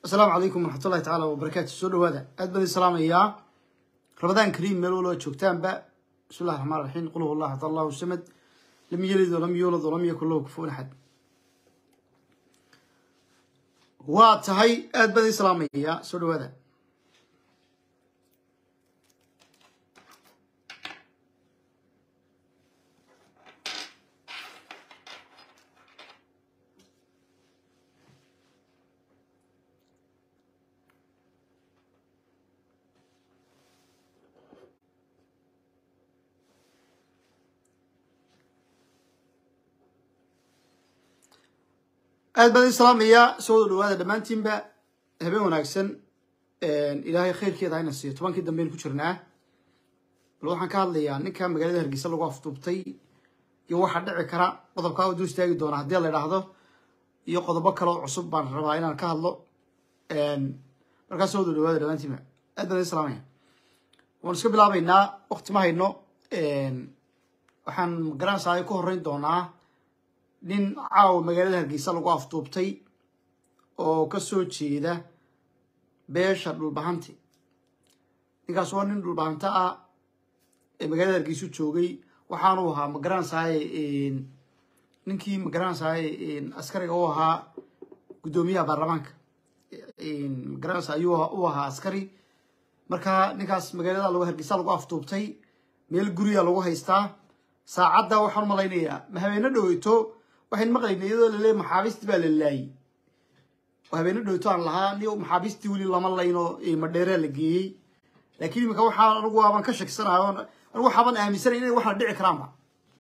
asalaamu calaykum waraxmatullahi tacaala wabarakaatu soo dhawaada aad baan idin salaamayaa ramadaan kariim meel walba joogtaanba bismi llahi raxmaan raxiim qul huwa allah axad allahu samad lam yalid walam yuulad walam yakun lahu kufuwan axad waa tahay aad baan idin salaamayaa soo dhawaada aad baan idin salaamayaa soo wada dhawaada dhammaantiinba habeen wanaagsan ilaahay khayrkeeda hayna siiyo tobankii dambeyn ku jirnaa bal waxaan ka hadlayaa ninka magaalada hargeysa lagu afduubtay iyo waxaa dhici kara qodobkaa u dul istaagi doona haddii la idhaahdo iyo qodobo kale oo cusub baan rabaa inaan ka hadlo markaas soo wada dhawaada dhammaantiinba aad baan idin salaamaya waan iska bilaabaynaa wakti ma hayno waxaan magaranaysaa ku horreyn doonaa nin caawa magaalada hargeysa lagu afduubtay oo ka soo jeeda beesha dhulbahanti ninkaas waa nin dhulbahanta ah ee magaalada hargeysu joogay waxaanu ahaa magaranaysaay ninkii magaranaysaay askariga u ahaa guddoomiyaha baarlamaanka magaranaysa ayuu u ahaa askari marka ninkaas magaalada lagu hargeysa lagu afduubtay meel guriga lagu haystaa saacadda waxaan malaynayaa ma habeeno dhoweyto waxayn maqlaynay iyadoo laleeyahy maxaabiistii baa la laayey habeeno dhoweyto aan lahaa ni maxaabiistii weli lama layno madheeraa la geeyey laakiin imika waxaa anigu aabaan ka shakisanayo anigu waxaaban aaminsanay inay waxna dhici karaanba